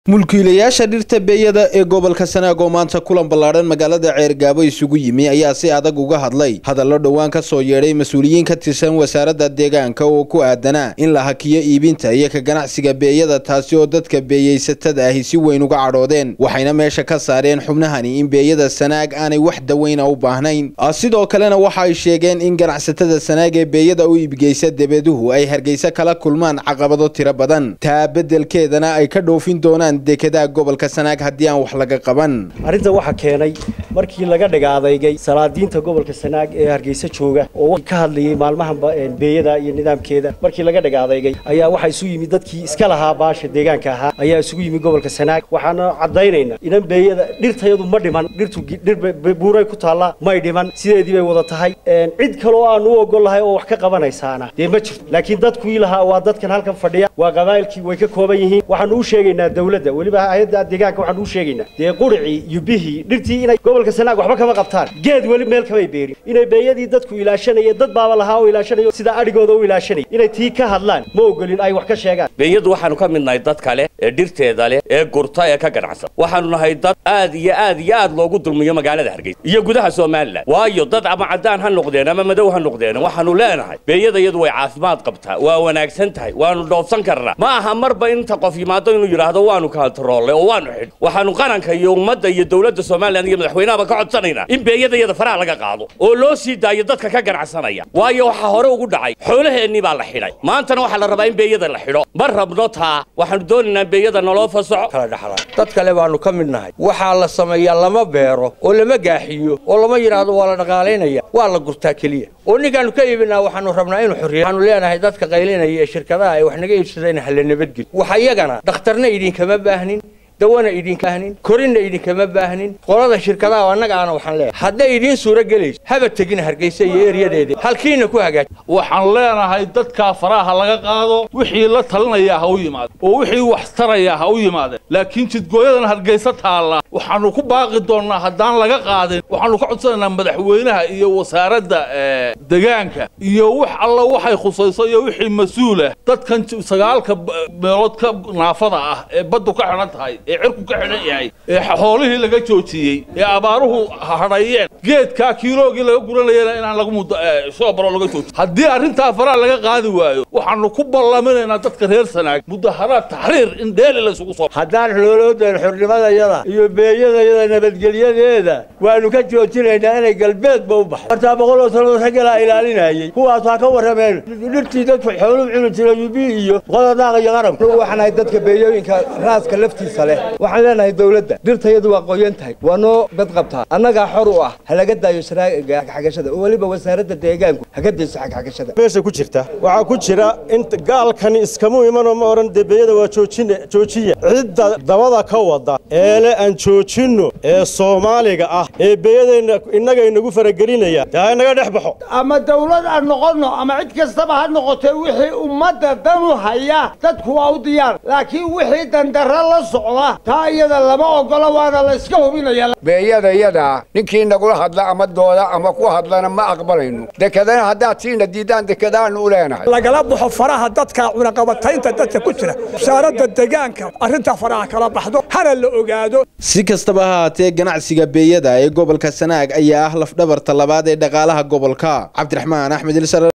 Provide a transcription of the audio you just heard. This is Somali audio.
mulkiilayaasha dhirta beeyada ee gobolka sanaag oo maanta kulan ballaadhan magaalada ceergaabo isugu yimi ayaa si adag uga hadlay hadallo dhowaan ka soo yeedhay mas-uuliyiin ka tirsan wasaaradda deegaanka oo ku aadanaa in la hakiyo iibinta iyo ka ganacsiga beeyada taasi oo dadka beeyeysatada ahi si weyn uga cadhoodeen waxayna meesha ka saareen xubnahani in beeyada sanaag aanay wax daweyna u baahnayn sidoo kalena waxa ay sheegeen in ganacsatada sanaag ee beeyada u iibgeysa debeduhu ay hargeysa kala kulmaan caqabado tiro badan taa beddelkeedana ay ka dhoofin doonaan dekedaha gobolka sanaag haddii aan wax laga qaban arrinta waxaa keenay markii laga dhiga adeygay salaadiinta gobolka sanaag ee hargeysa jooga oo ka hadlayay maalmahan beeyada iyo nidaamkeeda markii laga dhiga adeygay ayaa waxaa isu yimid dadkii iska lahaa baasha deegaanka ahaa ayaa isugu yimid gobolka sanaag waxaana caddaynayna inan beeyada dhirtayadu ma dhiman dhirtu dhir buuray ku taallaa may dhiman sideedii bay wada tahay cid kaloo aan u ogol lahay oo wax ka qabanaysaana dee ma jirto laakiin dadkuii lahaa waa dadkan halkan fadhiya waa qabaa'ilkii way ka kooban yihiin waxaanu u sheegaynaa dawladda weliba hay-adda deegaanka waxaanu u sheegaynaa dee quricii iyo bihii dhirtii inay gobolka sanaag waxba kama qabtaan geed weli meel kamay beerin inay beeyadii dadku ilaashanaya dad baaba lahaa oo ilaashanayo sida adhigooda u ilaashanaya inay tii ka hadlaan ma ogolin ay wax ka sheegaan beeyadu waxaanu ka mid nahay dad kale ee dhirteeda leh ee gurta ee ka ganacsan waxaanu nahay dad aad iyo aad iyo aad loogu dulmiyo magaalada hargeysa iyo gudaha somalilan waayo dad ama caddaan ha noqdeen ama madow ha noqdeen waxaanu leenahay beeyada iyadu way caafimaad qabtaa waa wanaagsan tahay waanu dhoofsan karnaa ma aha marba inta qof yimaado inuu yidhaahdo waanu kantaroolnay oo waanu xidh waxaanu qaranka iyo ummadda iyo dowladda somalilan iyo madaxweynahaba ka codsanaynaa in beeyada iyada faraha laga qaado oo loo sii daayo dadka ka ganacsanaya waayo waxaa hore ugu dhacay xoolaheennii baa la xidhay maantana waxaa la rabaa in beeyada la xidho ma rabno taa waxaanu doonaynaa beeyada naloo fasaxo kala dhaxla dad kale baanu ka mid nahay waxaa la sameeyaa lama beero oo lama gaaxiyo oo lama yidhaahdo waa la dhaqaalaynaya waa la gurtaa keliya oo ninkaanu ka iibinaa waxaanu rabnaa inuu xorriya waxaanu leenahay dadka qaylinaya ee shirkadaha ay wax naga iibsadeen hala nabadgeli waxa iyagana dhakhtarna idinkama baahnin dawana idinka baahnin korinna idinkama baahnin qolada shirkadaha annaga aana waxaan leeyahay hadday idiin suuro gelayso haba tegin hargeysa iyo eryadeeda halkiina ku hagaaj waxaan leenahay dadkaa faraha laga qaado wixii la talinayaa ha u yimaade oo wixii wax tarayaa ha u yimaadeen laakiin jidgooyadan hargeysa taalla waxaanu ku baaqi doonnaa haddaan laga qaadin waxaanu ka codsanaynaa madaxweynaha iyo wasaaradda degaanka iyo wax alla waxay khusayso iyo wixii mas-uulah dadkan sagaalka meelood ka naafada ah ee baddu ka xidhan tahay ee cirku ka xidhan yahay ee xoolihii laga joojiyey ee abaaruhu hadhayeen geedkaa kiiloogii laga guranayana inaan lagu muddo soo baro laga joojiyo haddii arrintaa faraha laga qaadi waayo waxaanu ku ballaminaynaa dadka reer sanaag mudaharaad taxriir in dheeli la isugu soo haddaan xooloodan xornimadayada iyo beeyadayada nabadgelyadeeda waanu ka joojinaynaa inay galbeedba u baxdo hortaa boqol oo sanood raggalaa ilaalinayay kuwaas ha ka warrameen dhirtii dadku xooluu cuni jiray yubi iyo qododaaqa iyo qaranku waxaanahay dadka beeyooyinka raaska laftiisa leh waxaan leenahay dawladda dhirtayadu waa qoyan tahay waa noo bad qabtaa annagaa xor u ah ha laga daayo sharaa'iga xagxagashada oo weliba wasaaradda deegaanku haga dayso xagxagashada meesha ku jirta waxaa ku jira in gaalkani iskamu imanoo ma odhan debeeyada waa joojine joojiya cidda dabada ka wada eele aan joojinno ee soomaaliga ah ee beeyadeenna innaga inagu faragelinaya dee ha inaga dhex baxo ama dawlad aan noqonno ama cid kastaba ha noqotee wixii ummadda danu haya dadku waa u diyaar laakiin wixii dandarra la socda taa iyada lama ogola waana la iska hubinaya beeyada iyada ninkii nagula hadla ama dooda ama ku hadlana ma aqbalayno dekedana haddaad siina diidaan dekadaanu u leenahay lagala baxo faraha dadka cunaqabataynta dadka ku jira wasaaradda deegaanka arrintaa faraha kala baxdo hana la ogaado si kastaba ha haatee ganacsiga beeyada ee gobolka sanaag ayaa ah lafdhabarta labaad ee dhaqaalaha gobolka cabdiraxmaan axmed ilsar